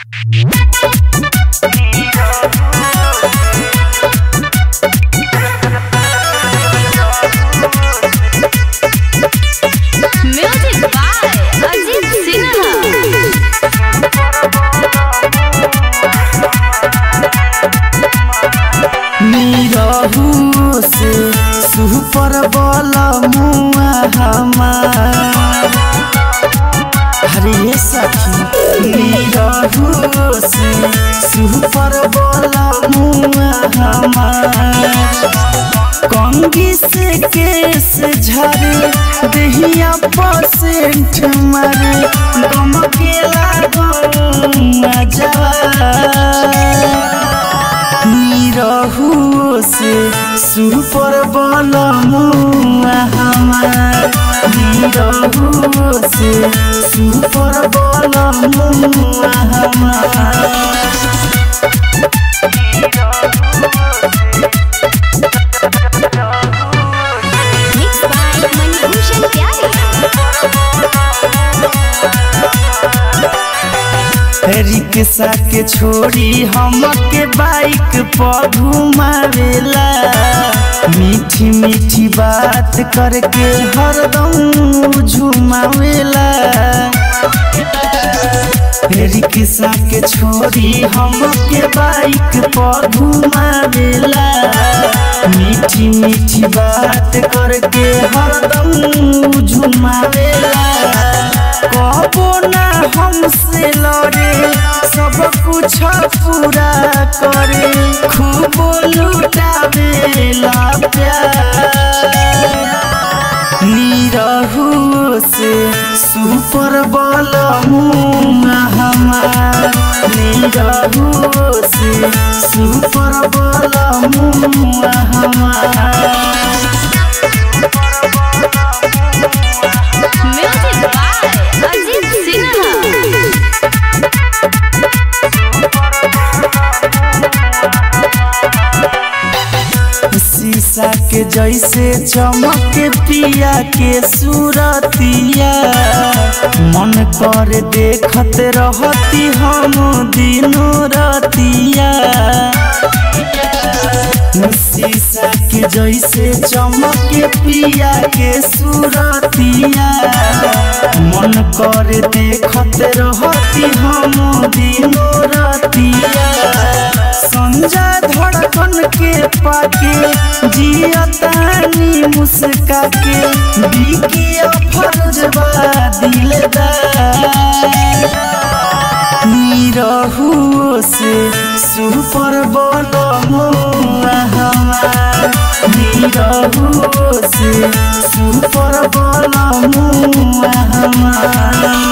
Music by Ajit Sinha. Nirahu से super बल मुआ हमार हरे सखी निरहु से सुपर बल मुआ हमार कंगी से केस झरे दहिया परसेंट मारे गम के लागम निरहु से सुपर बल मुआ हमार निरहु से सुपर बल मुआ हमार Mixed by Manibhushan Pyare. Rickshaw के छोड़ी हमके बाइक पर घुमावेला मीठी मीठी बात करके हरदम झुमावेला रिक्शा के छोड़ी हमके बाइक पर घुमावेला मीठी मीठी बात करके हरदम झुमावेला कबो ना हमसे लड़े सब कुछ पूरा करे खूब लुटावेला प्यार निरहु से सुपर बल मुआ हमार निरहु से सुपर बल मुआ हमार Music by Ajit Sinha. शीशा के जैसे चमक पिया के सूरतिया मन कर देखत रहती हम दिनों रतिया शीशा के जैसे चमक पिया के सूरतिया मन कर देखत रहती हम दिनों रतिया संजय धड़कन के पाके जियतानी मुस्का के बिकी फरजबा दिलदार निरहु से सुपर बल मुआ हमार निरहु से सुपर बल मुआ हमार